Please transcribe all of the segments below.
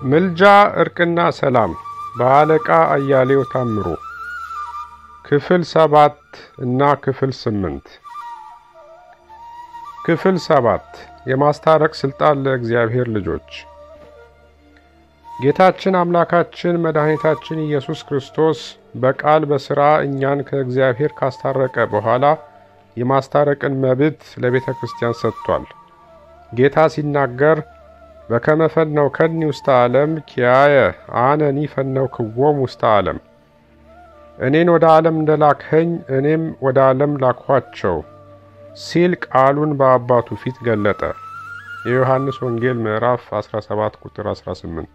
ምልጃ እርቅና ሰላም በአለቃ አያሌው ታምሩ ክፍል ሰባት እና ክፍል ስምንት ክፍል ሰባት የማስታረቅ ስልጣን ለእግዚአብሔር ልጆች ጌታችን አምላካችን መድኃኒታችን ኢየሱስ ክርስቶስ በቃል በሥራ እኛን ከእግዚአብሔር ካስታረቀ በኋላ የማስታረቅን መብት ለቤተ ክርስቲያን ሰጥቷል። ጌታ ሲናገር በከመ ፈነውከኒ ውስተ ዓለም ኪያየ አነኒ ፈነውክዎሙ ውስተ ዓለም፣ እኔን ወደ ዓለም እንደላክኸኝ እኔም ወደ ዓለም ላክኋቸው ሲል ቃሉን በአባቱ ፊት ገለጠ። የዮሐንስ ወንጌል ምዕራፍ 17 ቁጥር 18።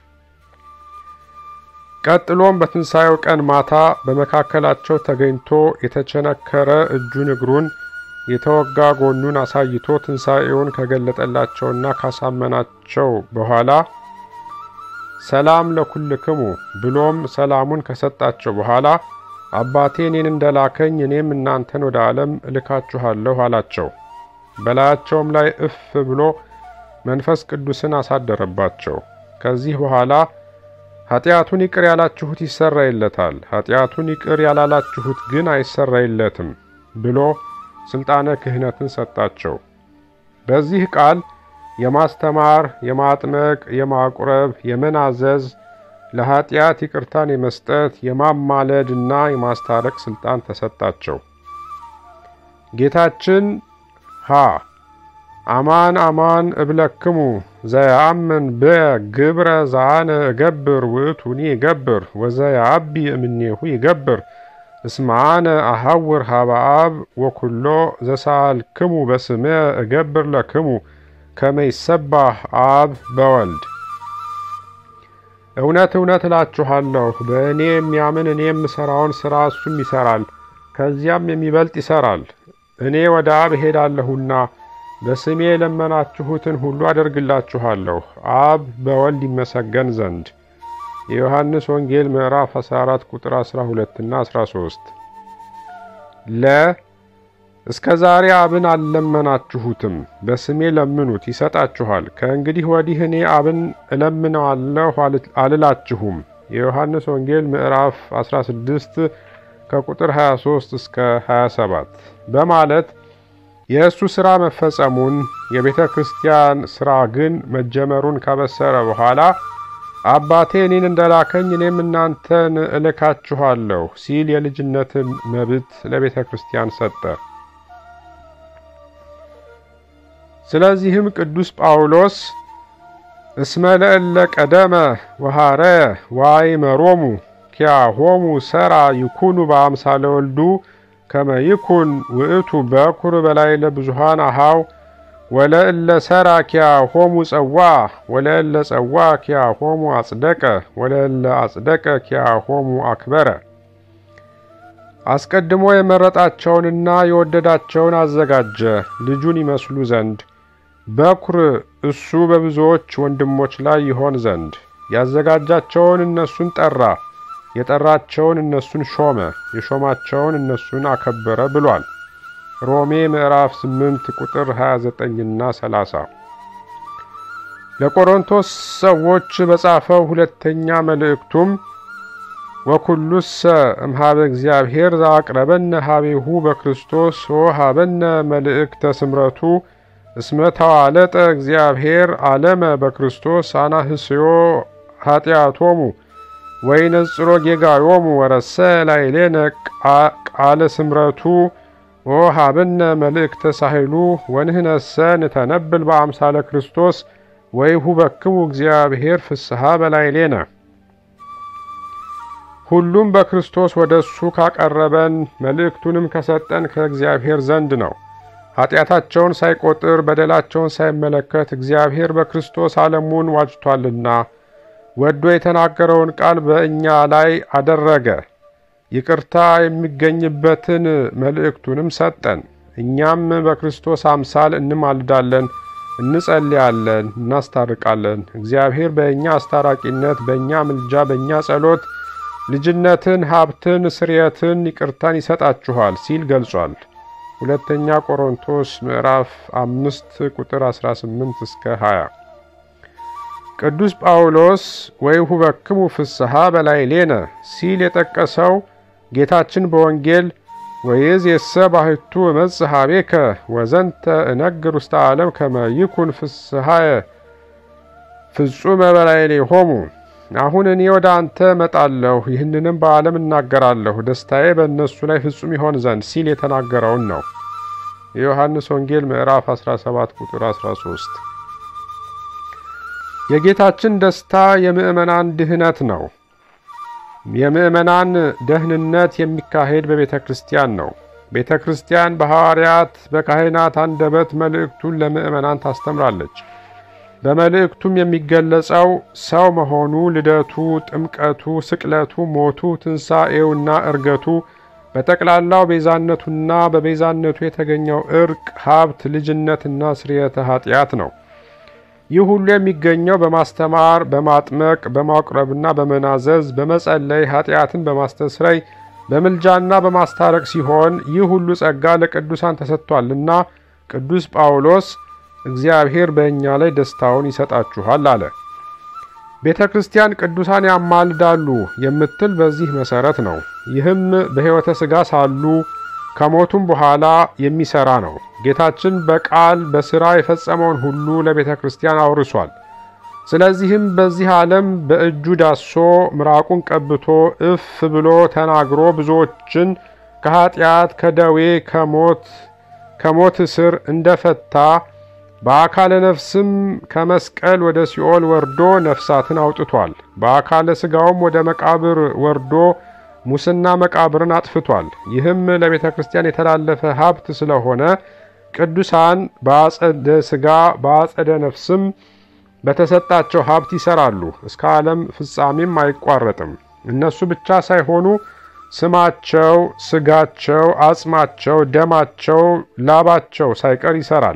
ቀጥሎም በትንሣኤው ቀን ማታ በመካከላቸው ተገኝቶ የተቸነከረ እጁን እግሩን የተወጋ ጎኑን አሳይቶ ትንሣኤውን ከገለጠላቸውና ካሳመናቸው በኋላ ሰላም ለኩልክሙ ብሎም ሰላሙን ከሰጣቸው በኋላ አባቴ እኔን እንደላከኝ እኔም እናንተን ወደ ዓለም እልካችኋለሁ አላቸው። በላያቸውም ላይ እፍ ብሎ መንፈስ ቅዱስን አሳደረባቸው። ከዚህ በኋላ ኃጢአቱን ይቅር ያላችሁት ይሰረይለታል፣ ኃጢአቱን ይቅር ያላላችሁት ግን አይሰረይለትም ብሎ ስልጣነ ክህነትን ሰጣቸው። በዚህ ቃል የማስተማር፣ የማጥመቅ፣ የማቁረብ፣ የመናዘዝ፣ ለኃጢአት ይቅርታን የመስጠት፣ የማማለድ እና የማስታረቅ ስልጣን ተሰጣቸው። ጌታችን ሀ አማን አማን እብለክሙ ዘየአምን በግብረ ዘአነ እገብር ውእቱኒ ይገብር ወዘየአቢ እምኔሁ ይገብር እስመ አነ አሐውር ሀበ አብ ወኩሎ ዘሳልክሙ በስሜ እገብር ለክሙ ከመ ይሰባህ አብ በወልድ። እውነት እውነት እላችኋለሁ በእኔ የሚያምን እኔ የምሠራውን ሥራ እሱም ይሠራል፣ ከዚያም የሚበልጥ ይሠራል። እኔ ወደ አብ እሄዳለሁና በስሜ የለመናችሁትን ሁሉ አደርግላችኋለሁ፣ አብ በወልድ ይመሰገን ዘንድ። የዮሐንስ ወንጌል ምዕራፍ 14 ቁጥር 12 እና 13። ለ እስከ ዛሬ አብን አልለመናችሁትም፣ በስሜ ለምኑት ይሰጣችኋል። ከእንግዲህ ወዲህ እኔ አብን እለምነዋለሁ አልላችሁም። የዮሐንስ ወንጌል ምዕራፍ 16 ከቁጥር 23 እስከ 27 በማለት የእሱ ሥራ መፈጸሙን የቤተ ክርስቲያን ሥራ ግን መጀመሩን ካበሰረ በኋላ አባቴ እኔን እንደላከኝ እኔም እናንተን እልካችኋለሁ ሲል የልጅነትን መብት ለቤተ ክርስቲያን ሰጠ። ስለዚህም ቅዱስ ጳውሎስ እስመ ለእለ ቀደመ ወሐረየ ወአእመሮሙ ኪያሆሙ ሠራ ይኩኑ በአምሳለ ወልዱ ከመ ይኩን ውእቱ በኩር በላዕለ ብዙኃን አኀው ወለእለ ሠራ ኪያሆሙ ጸዋ ወለእለ ጸዋ ኪያሆሙ አጽደቀ ወለእለ አጽደቀ ኪያሆሙ አክበረ። አስቀድሞ የመረጣቸውንና የወደዳቸውን አዘጋጀ ልጁን ይመስሉ ዘንድ በኩር እሱ በብዙዎች ወንድሞች ላይ ይሆን ዘንድ ያዘጋጃቸውን እነሱን ጠራ የጠራቸውን እነሱን ሾመ፣ የሾማቸውን እነሱን አከበረ ብሏል። ሮሜ ምዕራፍ 8 ቁጥር 29ና 30። ለቆሮንቶስ ሰዎች በጻፈው ሁለተኛ መልእክቱም ወኩሉሰ እምኀበ እግዚአብሔር ዘአቅረበነ ኀቤሁ በክርስቶስ ወሀበነ መልእክተ ስምረቱ እስመ ተዋለጠ እግዚአብሔር ዓለመ በክርስቶስ አናህስዮ ኃጢአቶሙ ወይነጽሮ ጌጋዮሙ ወረሰ ላዕሌነ ቃለ ስምረቱ ወሀበነ መልእክተ ሳህሉ ወንህነሰ ንተነብል በአምሳለ ክርስቶስ ወይሁበክሙ እግዚአብሔር ፍስሐ በላዕሌነ። ሁሉም በክርስቶስ ወደ እሱ ካቀረበን መልእክቱንም ከሰጠን ከእግዚአብሔር ዘንድ ነው። ኃጢአታቸውን ሳይቆጥር በደላቸውን ሳይመለከት እግዚአብሔር በክርስቶስ ዓለሙን ዋጅቷልና ወዶ የተናገረውን ቃል በእኛ ላይ አደረገ። ይቅርታ የሚገኝበትን መልእክቱንም ሰጠን። እኛም በክርስቶስ አምሳል እንማልዳለን፣ እንጸልያለን፣ እናስታርቃለን። እግዚአብሔር በእኛ አስታራቂነት፣ በእኛ ምልጃ፣ በእኛ ጸሎት ልጅነትን፣ ሀብትን፣ ስርየትን፣ ይቅርታን ይሰጣችኋል ሲል ገልጿል። ሁለተኛ ቆሮንቶስ ምዕራፍ አምስት ቁጥር 18 እስከ 20 ቅዱስ ጳውሎስ ወይሁበክሙ ፍስሐ በላዕሌነ ሲል የጠቀሰው ጌታችን በወንጌል ወይእዜሰ ባሕቱ እመጽእ ኀቤከ ወዘንተ እነግር ውስተ ዓለም ከመ ይኩን ፍስሐየ ፍጹመ በላዕሌሆሙ አሁን እኔ ወደ አንተ እመጣለሁ፣ ይህንንም በዓለም እናገራለሁ፣ ደስታዬ በእነሱ ላይ ፍጹም ይሆን ዘንድ ሲል የተናገረውን ነው። የዮሐንስ ወንጌል ምዕራፍ 17 ቁጥር 13። የጌታችን ደስታ የምእመናን ድህነት ነው። የምእመናን ደህንነት የሚካሄድ በቤተ ክርስቲያን ነው። ቤተ ክርስቲያን በሐዋርያት በካህናት አንደበት መልእክቱን ለምእመናን ታስተምራለች። በመልእክቱም የሚገለጸው ሰው መሆኑ፣ ልደቱ፣ ጥምቀቱ፣ ስቅለቱ፣ ሞቱ፣ ትንሣኤውና እርገቱ በጠቅላላው ቤዛነቱና በቤዛነቱ የተገኘው እርቅ፣ ሀብት፣ ልጅነትና ስርየተ ኃጢአት ነው። ይህ ሁሉ የሚገኘው በማስተማር፣ በማጥመቅ፣ በማቁረብና በመናዘዝ፣ በመጸለይ፣ ኃጢአትን በማስተስረይ፣ በምልጃና በማስታረቅ ሲሆን ይህ ሁሉ ጸጋ ለቅዱሳን ተሰጥቷልና ቅዱስ ጳውሎስ እግዚአብሔር በእኛ ላይ ደስታውን ይሰጣችኋል አለ። ቤተ ክርስቲያን ቅዱሳን ያማልዳሉ የምትል በዚህ መሰረት ነው። ይህም በሕይወተ ሥጋ ሳሉ ከሞቱም በኋላ የሚሰራ ነው። ጌታችን በቃል በሥራ የፈጸመውን ሁሉ ለቤተ ክርስቲያን አውርሷል። ስለዚህም በዚህ ዓለም በእጁ ዳሶ ምራቁን ቀብቶ እፍ ብሎ ተናግሮ ብዙዎችን ከኀጢአት፣ ከደዌ፣ ከሞት ከሞት እስር እንደፈታ በአካለ ነፍስም ከመስቀል ወደ ሲኦል ወርዶ ነፍሳትን አውጥቷል። በአካለ ሥጋውም ወደ መቃብር ወርዶ ሙስና መቃብርን አጥፍቷል። ይህም ለቤተ ክርስቲያን የተላለፈ ሀብት ስለሆነ ቅዱሳን በአጸደ ሥጋ በአጸደ ነፍስም በተሰጣቸው ሀብት ይሰራሉ። እስከ ዓለም ፍጻሜም አይቋረጥም። እነሱ ብቻ ሳይሆኑ ስማቸው፣ ሥጋቸው፣ አጽማቸው፣ ደማቸው፣ ላባቸው ሳይቀር ይሰራል።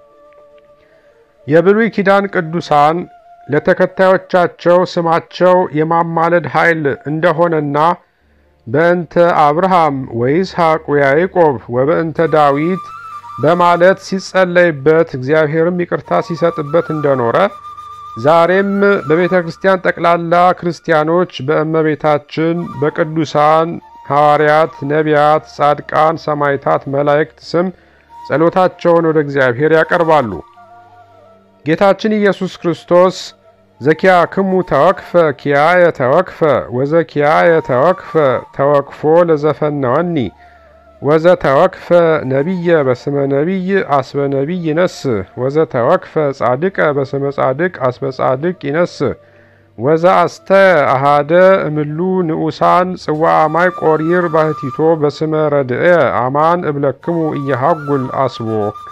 የብሉይ ኪዳን ቅዱሳን ለተከታዮቻቸው ስማቸው የማማለድ ኃይል እንደሆነና በእንተ አብርሃም ወይስሐቅ ወያዕቆብ ወበእንተ ዳዊት በማለት ሲጸለይበት እግዚአብሔርም ይቅርታ ሲሰጥበት እንደኖረ ዛሬም በቤተ ክርስቲያን ጠቅላላ ክርስቲያኖች በእመቤታችን በቅዱሳን ሐዋርያት፣ ነቢያት፣ ጻድቃን፣ ሰማዕታት፣ መላእክት ስም ጸሎታቸውን ወደ እግዚአብሔር ያቀርባሉ። ጌታችን ኢየሱስ ክርስቶስ ዘኪያክሙ ተወክፈ ኪያየ ተወክፈ ወዘኪያየ ተወክፈ ተወክፎ ለዘፈነወኒ ወዘ ተወክፈ ነቢየ በስመ ነቢይ አስበ ነቢይ ይነስ ወዘ ተወክፈ ጻድቀ በስመ ጻድቅ አስበ ጻድቅ ይነስ ወዘ አስተ አሃደ እምሉ ንዑሳን ጽዋዐ ማይ ቆሪር ባህቲቶ በስመ ረድኤ አማን እብለክሙ እየሃጉል አስቦ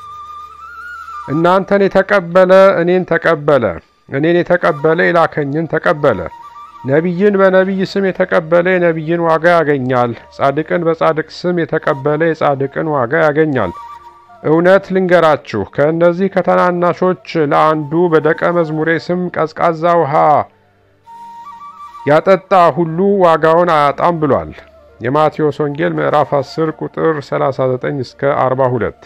እናንተን የተቀበለ እኔን ተቀበለ፣ እኔን የተቀበለ የላከኝን ተቀበለ። ነቢይን በነቢይ ስም የተቀበለ የነቢይን ዋጋ ያገኛል። ጻድቅን በጻድቅ ስም የተቀበለ የጻድቅን ዋጋ ያገኛል። እውነት ልንገራችሁ፣ ከእነዚህ ከታናናሾች ለአንዱ በደቀ መዝሙሬ ስም ቀዝቃዛ ውሃ ያጠጣ ሁሉ ዋጋውን አያጣም ብሏል። የማቴዎስ ወንጌል ምዕራፍ 10 ቁጥር 39 እስከ 42።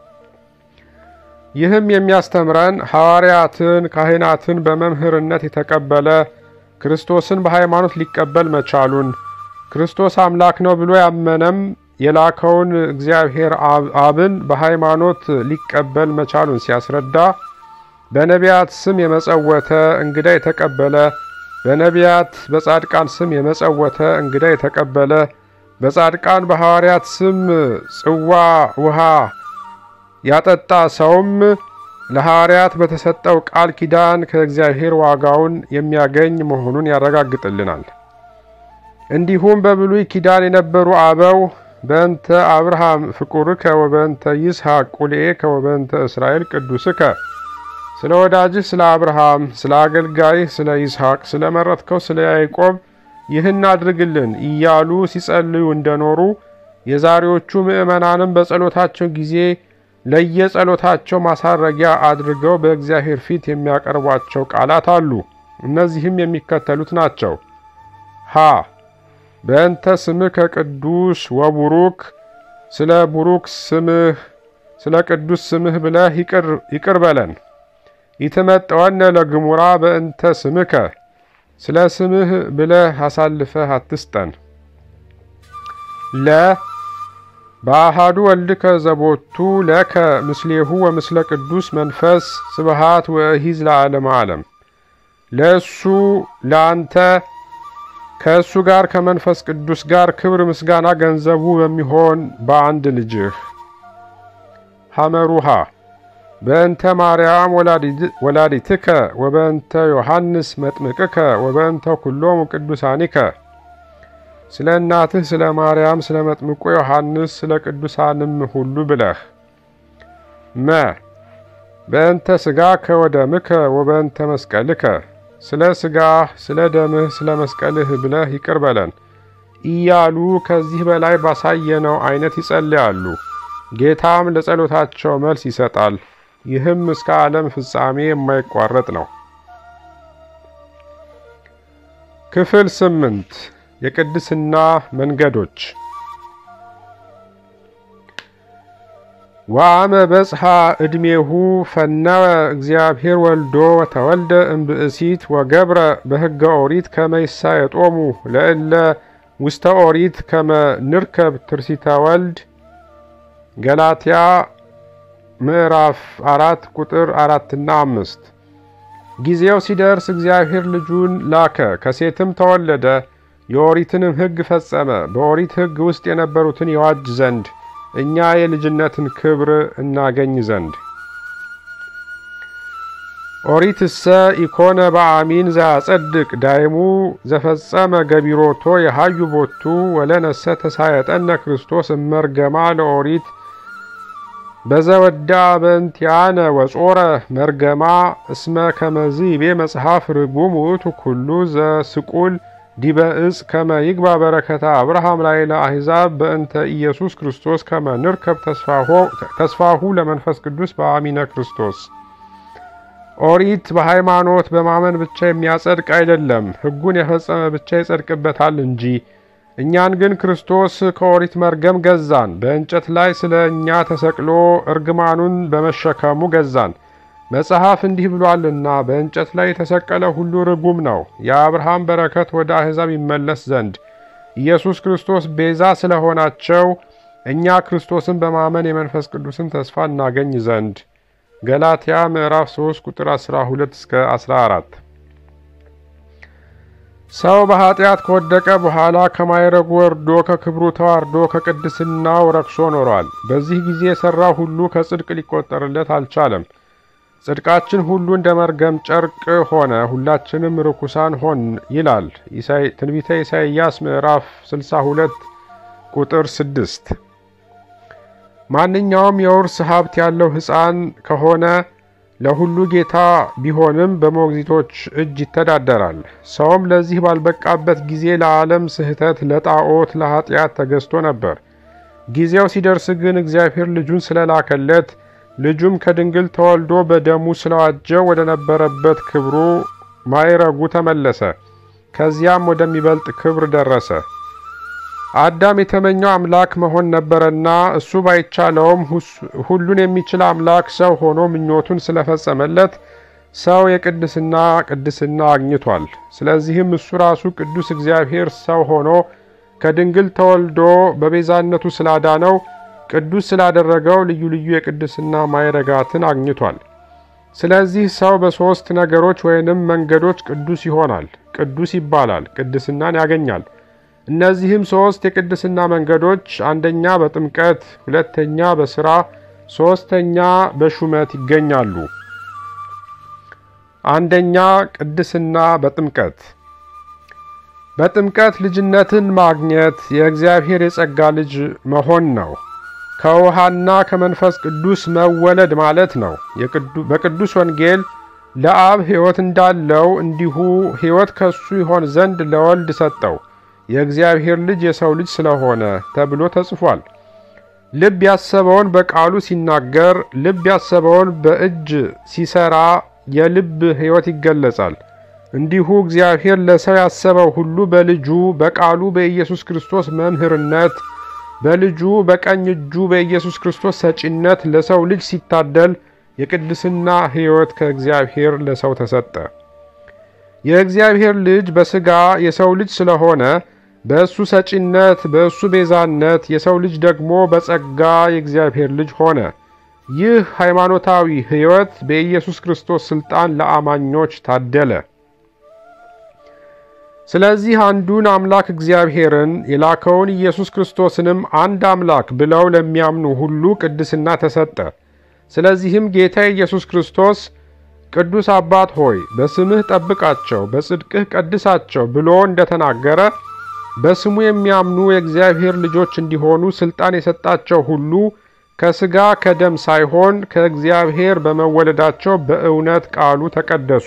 ይህም የሚያስተምረን ሐዋርያትን፣ ካህናትን በመምህርነት የተቀበለ ክርስቶስን በሃይማኖት ሊቀበል መቻሉን ክርስቶስ አምላክ ነው ብሎ ያመነም የላከውን እግዚአብሔር አብን በሃይማኖት ሊቀበል መቻሉን ሲያስረዳ በነቢያት ስም የመጸወተ እንግዳ የተቀበለ በነቢያት በጻድቃን ስም የመጸወተ እንግዳ የተቀበለ በጻድቃን በሐዋርያት ስም ጽዋ ውሃ ያጠጣ ሰውም ለሐዋርያት በተሰጠው ቃል ኪዳን ከእግዚአብሔር ዋጋውን የሚያገኝ መሆኑን ያረጋግጥልናል። እንዲሁም በብሉይ ኪዳን የነበሩ አበው በእንተ አብርሃም ፍቁርከ ወበእንተ ይስሐቅ ቁልኤከ ወበእንተ እስራኤል ቅዱስከ ስለ ወዳጅህ ስለ አብርሃም፣ ስለ አገልጋይህ ስለ ይስሐቅ፣ ስለ መረጥከው ስለ ያዕቆብ ይህን አድርግልን እያሉ ሲጸልዩ እንደኖሩ የዛሬዎቹ ምዕመናንም በጸሎታቸው ጊዜ ለየጸሎታቸው ማሳረጊያ አድርገው በእግዚአብሔር ፊት የሚያቀርቧቸው ቃላት አሉ። እነዚህም የሚከተሉት ናቸው። ሀ በእንተ ስምከ ቅዱስ ወቡሩክ፣ ስለ ቡሩክ ስምህ ስለ ቅዱስ ስምህ ብለህ ይቅር በለን። ይትመጠወነ ለግሙራ በእንተ ስምከ ስለ ስምህ ብለህ አሳልፈህ አትስጠን። ለ በአሃዱ ወልድከ ዘቦቱ ለከ ምስሌሁ ወምስለ ቅዱስ መንፈስ ስብሃት ወእሂዝ ለዓለመ ዓለም ለእሱ ለአንተ ከእሱ ጋር ከመንፈስ ቅዱስ ጋር ክብር ምስጋና ገንዘቡ በሚሆን በአንድ ልጅህ ሐመሩሃ በእንተ ማርያም ወላዲትከ ወበእንተ ዮሐንስ መጥምቅከ ወበእንተ ኩሎሙ ቅዱሳኒከ ስለ እናትህ ስለ ማርያም ስለ መጥምቁ ዮሐንስ ስለ ቅዱሳንም ሁሉ ብለህ መ በእንተ ሥጋከ ወደምከ ወበእንተ መስቀልከ ስለ ሥጋህ ስለ ደምህ ስለ መስቀልህ ብለህ ይቅር በለን እያሉ ከዚህ በላይ ባሳየነው አይነት ይጸልያሉ። ጌታም ለጸሎታቸው መልስ ይሰጣል። ይህም እስከ ዓለም ፍጻሜ የማይቋረጥ ነው። ክፍል ስምንት የቅድስና መንገዶች ወአመ በጽሐ ዕድሜሁ ፈነወ እግዚአብሔር ወልዶ ወተወልደ እምብእሲት ወገብረ በሕገ ኦሪት ከመ ይሳየጦሙ ለእለ ውስተ ኦሪት ከመ ንርከብ ትርሲተ ወልድ ገላትያ ምዕራፍ አራት ቁጥር አራትና አምስት ጊዜው ሲደርስ እግዚአብሔር ልጁን ላከ፣ ከሴትም ተወለደ፣ የኦሪትንም ሕግ ፈጸመ፣ በኦሪት ሕግ ውስጥ የነበሩትን የዋጅ ዘንድ እኛ የልጅነትን ክብር እናገኝ ዘንድ። ኦሪትሰ ኢኮነ በአሚን ዘያጸድቅ ዳይሙ ዘፈጸመ ገቢሮቶ የሃዩ ቦቱ ወለነሰ ተሳየጠነ ክርስቶስ እመርገማ ለኦሪት በዘወዳ በእንቲአነ ወጾረ መርገማ እስመ ከመዝ ይቤ መጽሐፍ ርጉም ውእቱ ኩሉ ዘስቁል ዲበ እጽ ከመ ይግባ በረከታ አብርሃም ላዕለ አሕዛብ በእንተ ኢየሱስ ክርስቶስ ከመ ንርከብ ተስፋሁ ለመንፈስ ቅዱስ በአሚነ ክርስቶስ። ኦሪት በሃይማኖት በማመን ብቻ የሚያጸድቅ አይደለም፣ ሕጉን የፈጸመ ብቻ ይጸድቅበታል እንጂ። እኛን ግን ክርስቶስ ከኦሪት መርገም ገዛን፣ በእንጨት ላይ ስለ እኛ ተሰቅሎ እርግማኑን በመሸከሙ ገዛን። መጽሐፍ እንዲህ ብሏልና በእንጨት ላይ የተሰቀለ ሁሉ ርጉም ነው፣ የአብርሃም በረከት ወደ አሕዛብ ይመለስ ዘንድ ኢየሱስ ክርስቶስ ቤዛ ስለሆናቸው እኛ ክርስቶስን በማመን የመንፈስ ቅዱስን ተስፋ እናገኝ ዘንድ ገላትያ ምዕራፍ 3 ቁጥር 12 እስከ 14። ሰው በኃጢአት ከወደቀ በኋላ ከማይረጉ ወርዶ ከክብሩ ተዋርዶ ከቅድስናው ረክሶ ኖሯል። በዚህ ጊዜ የሠራው ሁሉ ከጽድቅ ሊቆጠርለት አልቻለም። ጽድቃችን ሁሉ እንደ መርገም ጨርቅ ሆነ፣ ሁላችንም ርኩሳን ሆን ይላል ትንቢተ ኢሳይያስ ምዕራፍ 62 ቁጥር 6። ማንኛውም የውርስ ሀብት ያለው ሕፃን ከሆነ ለሁሉ ጌታ ቢሆንም በሞግዚቶች እጅ ይተዳደራል። ሰውም ለዚህ ባልበቃበት ጊዜ ለዓለም ስህተት፣ ለጣዖት፣ ለኃጢአት ተገዝቶ ነበር። ጊዜው ሲደርስ ግን እግዚአብሔር ልጁን ስለላከለት ልጁም ከድንግል ተወልዶ በደሙ ስለዋጀው ወደ ነበረበት ክብሩ ማይረጉ ተመለሰ። ከዚያም ወደሚበልጥ ክብር ደረሰ። አዳም የተመኘው አምላክ መሆን ነበረና እሱ ባይቻለውም ሁሉን የሚችል አምላክ ሰው ሆኖ ምኞቱን ስለፈጸመለት ሰው የቅድስና ቅድስና አግኝቷል። ስለዚህም እሱ ራሱ ቅዱስ እግዚአብሔር ሰው ሆኖ ከድንግል ተወልዶ በቤዛነቱ ስላዳነው ቅዱስ ስላደረገው ልዩ ልዩ የቅድስና ማዕረጋትን አግኝቷል። ስለዚህ ሰው በሦስት ነገሮች ወይንም መንገዶች ቅዱስ ይሆናል፣ ቅዱስ ይባላል፣ ቅድስናን ያገኛል። እነዚህም ሦስት የቅድስና መንገዶች አንደኛ በጥምቀት፣ ሁለተኛ በሥራ፣ ሦስተኛ በሹመት ይገኛሉ። አንደኛ ቅድስና በጥምቀት በጥምቀት ልጅነትን ማግኘት የእግዚአብሔር የጸጋ ልጅ መሆን ነው። ከውሃና ከመንፈስ ቅዱስ መወለድ ማለት ነው። በቅዱስ ወንጌል ለአብ ሕይወት እንዳለው እንዲሁ ሕይወት ከሱ ይሆን ዘንድ ለወልድ ሰጠው የእግዚአብሔር ልጅ የሰው ልጅ ስለሆነ ተብሎ ተጽፏል። ልብ ያሰበውን በቃሉ ሲናገር፣ ልብ ያሰበውን በእጅ ሲሰራ የልብ ሕይወት ይገለጻል። እንዲሁ እግዚአብሔር ለሰው ያሰበው ሁሉ በልጁ በቃሉ በኢየሱስ ክርስቶስ መምህርነት በልጁ በቀኝ እጁ በኢየሱስ ክርስቶስ ሰጪነት ለሰው ልጅ ሲታደል የቅድስና ሕይወት ከእግዚአብሔር ለሰው ተሰጠ። የእግዚአብሔር ልጅ በሥጋ የሰው ልጅ ስለሆነ በእሱ ሰጪነት፣ በእሱ ቤዛነት የሰው ልጅ ደግሞ በጸጋ የእግዚአብሔር ልጅ ሆነ። ይህ ሃይማኖታዊ ሕይወት በኢየሱስ ክርስቶስ ሥልጣን ለአማኞች ታደለ። ስለዚህ አንዱን አምላክ እግዚአብሔርን የላከውን ኢየሱስ ክርስቶስንም አንድ አምላክ ብለው ለሚያምኑ ሁሉ ቅድስና ተሰጠ። ስለዚህም ጌታ ኢየሱስ ክርስቶስ ቅዱስ አባት ሆይ በስምህ ጠብቃቸው፣ በጽድቅህ ቀድሳቸው ብሎ እንደተናገረ በስሙ የሚያምኑ የእግዚአብሔር ልጆች እንዲሆኑ ሥልጣን የሰጣቸው ሁሉ ከሥጋ ከደም ሳይሆን ከእግዚአብሔር በመወለዳቸው በእውነት ቃሉ ተቀደሱ።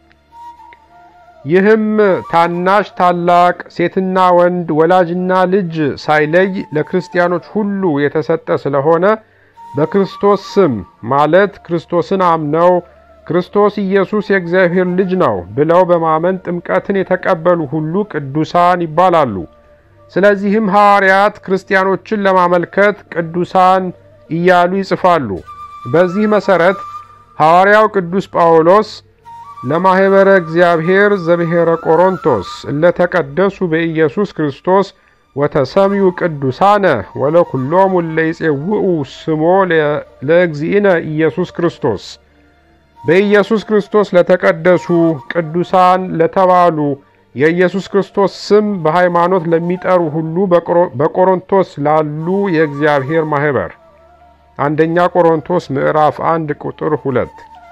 ይህም ታናሽ ታላቅ፣ ሴትና ወንድ፣ ወላጅና ልጅ ሳይለይ ለክርስቲያኖች ሁሉ የተሰጠ ስለሆነ በክርስቶስ ስም ማለት ክርስቶስን አምነው ክርስቶስ ኢየሱስ የእግዚአብሔር ልጅ ነው ብለው በማመን ጥምቀትን የተቀበሉ ሁሉ ቅዱሳን ይባላሉ። ስለዚህም ሐዋርያት ክርስቲያኖችን ለማመልከት ቅዱሳን እያሉ ይጽፋሉ። በዚህ መሠረት ሐዋርያው ቅዱስ ጳውሎስ ለማኅበረ እግዚአብሔር ዘብሔረ ቆሮንቶስ እለተቀደሱ በኢየሱስ ክርስቶስ ወተሰምዩ ቅዱሳነ ወለኩሎሙ እለይጼውኡ ስሞ ለእግዚእነ ኢየሱስ ክርስቶስ በኢየሱስ ክርስቶስ ለተቀደሱ ቅዱሳን ለተባሉ የኢየሱስ ክርስቶስ ስም በሃይማኖት ለሚጠሩ ሁሉ በቆሮንቶስ ላሉ የእግዚአብሔር ማኅበር አንደኛ ቆሮንቶስ ምዕራፍ አንድ ቁጥር ሁለት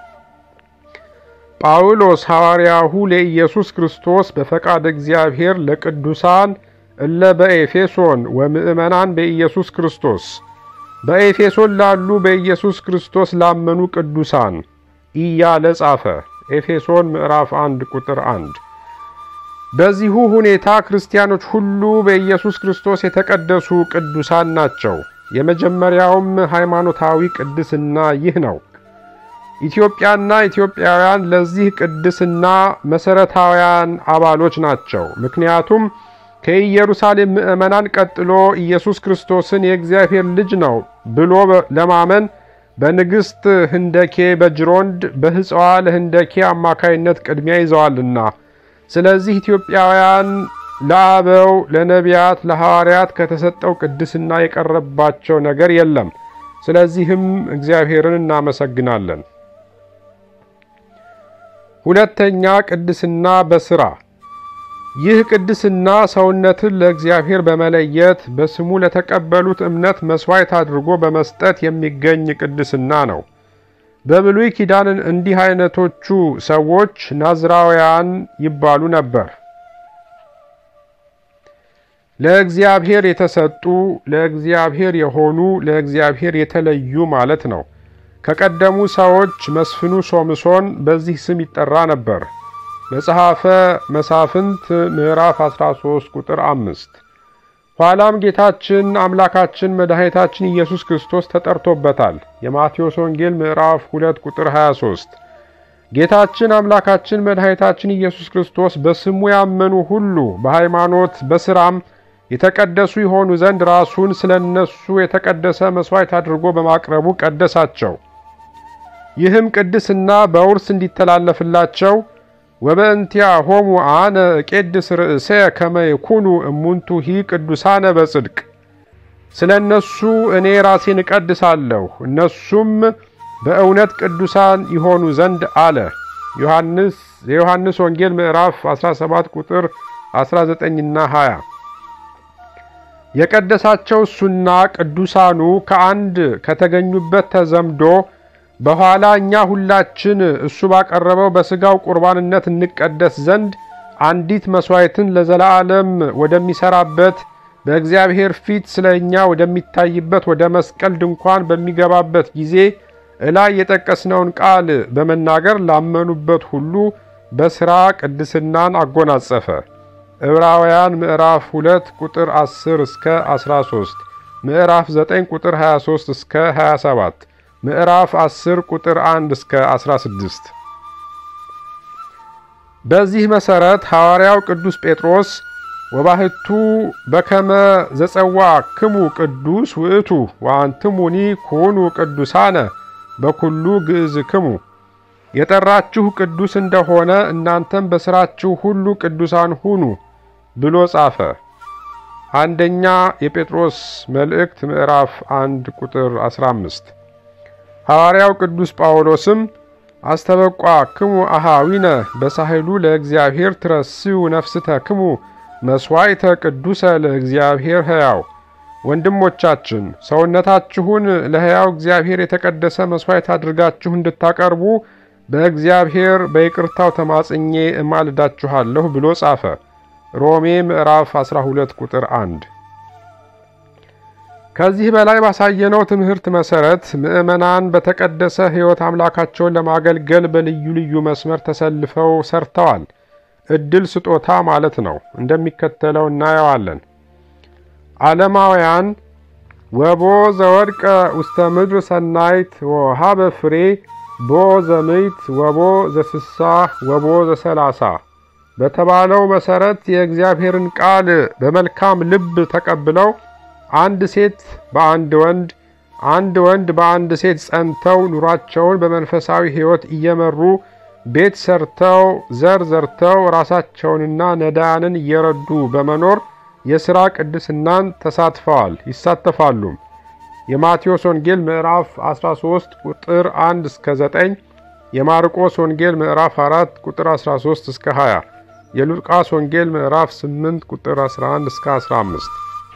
ጳውሎስ ሐዋርያሁ ለኢየሱስ ክርስቶስ በፈቃድ እግዚአብሔር ለቅዱሳን እለ በኤፌሶን ወምእመናን በኢየሱስ ክርስቶስ በኤፌሶን ላሉ በኢየሱስ ክርስቶስ ላመኑ ቅዱሳን እያለ ጻፈ። ኤፌሶን ምዕራፍ 1 ቁጥር 1። በዚሁ ሁኔታ ክርስቲያኖች ሁሉ በኢየሱስ ክርስቶስ የተቀደሱ ቅዱሳን ናቸው። የመጀመሪያውም ሃይማኖታዊ ቅድስና ይህ ነው። ኢትዮጵያና ኢትዮጵያውያን ለዚህ ቅድስና መሠረታውያን አባሎች ናቸው። ምክንያቱም ከኢየሩሳሌም ምዕመናን ቀጥሎ ኢየሱስ ክርስቶስን የእግዚአብሔር ልጅ ነው ብሎ ለማመን በንግሥት ህንደኬ በጅሮንድ በሕፅዋ ለህንደኬ አማካይነት ቅድሚያ ይዘዋልና። ስለዚህ ኢትዮጵያውያን ለአበው፣ ለነቢያት፣ ለሐዋርያት ከተሰጠው ቅድስና የቀረባቸው ነገር የለም። ስለዚህም እግዚአብሔርን እናመሰግናለን። ሁለተኛ ቅድስና በሥራ ይህ ቅድስና ሰውነትን ለእግዚአብሔር በመለየት በስሙ ለተቀበሉት እምነት መሥዋዕት አድርጎ በመስጠት የሚገኝ ቅድስና ነው። በብሉይ ኪዳን እንዲህ አይነቶቹ ሰዎች ናዝራውያን ይባሉ ነበር። ለእግዚአብሔር የተሰጡ፣ ለእግዚአብሔር የሆኑ፣ ለእግዚአብሔር የተለዩ ማለት ነው። ከቀደሙ ሰዎች መስፍኑ ሶምሶን በዚህ ስም ይጠራ ነበር። መጽሐፈ መሳፍንት ምዕራፍ 13 ቁጥር አምስት ኋላም ጌታችን አምላካችን መድኃኒታችን ኢየሱስ ክርስቶስ ተጠርቶበታል። የማቴዎስ ወንጌል ምዕራፍ 2 ቁጥር 23 ጌታችን አምላካችን መድኃኒታችን ኢየሱስ ክርስቶስ በስሙ ያመኑ ሁሉ በሃይማኖት በሥራም የተቀደሱ የሆኑ ዘንድ ራሱን ስለ እነሱ የተቀደሰ መሥዋዕት አድርጎ በማቅረቡ ቀደሳቸው። ይህም ቅድስና በውርስ እንዲተላለፍላቸው ወበእንቲያ ሆሙ አነ እቄድስ ርእሴ ከመ ይኩኑ እሙንቱ ሂ ቅዱሳነ በጽድቅ ስለ እነሱ እኔ ራሴን እቀድሳለሁ እነሱም በእውነት ቅዱሳን ይሆኑ ዘንድ አለ። ዮሐንስ የዮሐንስ ወንጌል ምዕራፍ 17 ቁጥር 19ና 20 የቀደሳቸው እሱና ቅዱሳኑ ከአንድ ከተገኙበት ተዘምዶ በኋላ እኛ ሁላችን እሱ ባቀረበው በሥጋው ቁርባንነት እንቀደስ ዘንድ አንዲት መሥዋዕትን ለዘላለም ወደሚሠራበት በእግዚአብሔር ፊት ስለ እኛ ወደሚታይበት ወደ መስቀል ድንኳን በሚገባበት ጊዜ እላይ የጠቀስነውን ቃል በመናገር ላመኑበት ሁሉ በሥራ ቅድስናን አጎናጸፈ። ዕብራውያን ምዕራፍ 2 ቁጥር 10 እስከ 13፣ ምዕራፍ 9 ቁጥር 23 እስከ 27 ምዕራፍ 10 ቁጥር 1 እስከ 16። በዚህ መሠረት ሐዋርያው ቅዱስ ጴጥሮስ ወባህቱ በከመ ዘጸዋ ክሙ ቅዱስ ውእቱ ወአንትሙኒ ኩኑ ቅዱሳነ በኩሉ ግእዝክሙ የጠራችሁ ቅዱስ እንደሆነ እናንተም በሥራችሁ ሁሉ ቅዱሳን ሁኑ ብሎ ጻፈ። አንደኛ የጴጥሮስ መልእክት ምዕራፍ 1 ቁጥር 15። ሐዋርያው ቅዱስ ጳውሎስም አስተበቋ ክሙ አሃዊነ በሳህሉ ለእግዚአብሔር ትረስዩ ነፍስተ ክሙ መስዋዕተ ቅዱሰ ለእግዚአብሔር ሕያው ወንድሞቻችን ሰውነታችሁን ለሕያው እግዚአብሔር የተቀደሰ መሥዋዕት አድርጋችሁ እንድታቀርቡ በእግዚአብሔር በይቅርታው ተማጽኜ እማልዳችኋለሁ ብሎ ጻፈ። ሮሜ ምዕራፍ 12 ቁጥር 1። ከዚህ በላይ ባሳየነው ትምህርት መሰረት ምዕመናን በተቀደሰ ሕይወት አምላካቸውን ለማገልገል በልዩ ልዩ መስመር ተሰልፈው ሰርተዋል። ዕድል ስጦታ ማለት ነው። እንደሚከተለው እናየዋለን። ዓለማውያን ወቦ ዘወድቀ ውስተ ምድር ሰናይት ወሃበ ፍሬ ቦ ዘምይት ወቦ ዘስሳ ወቦ ዘሰላሳ በተባለው መሰረት የእግዚአብሔርን ቃል በመልካም ልብ ተቀብለው አንድ ሴት በአንድ ወንድ አንድ ወንድ በአንድ ሴት ጸንተው ኑሯቸውን በመንፈሳዊ ሕይወት እየመሩ ቤት ሰርተው ዘር ዘርተው ራሳቸውንና ነዳያንን እየረዱ በመኖር የሥራ ቅድስናን ተሳትፈዋል ይሳተፋሉም። የማቴዎስ ወንጌል ምዕራፍ 13 ቁጥር 1 እስከ 9፣ የማርቆስ ወንጌል ምዕራፍ 4 ቁጥር 13 እስከ 20፣ የሉቃስ ወንጌል ምዕራፍ 8 ቁጥር 11 እስከ 15።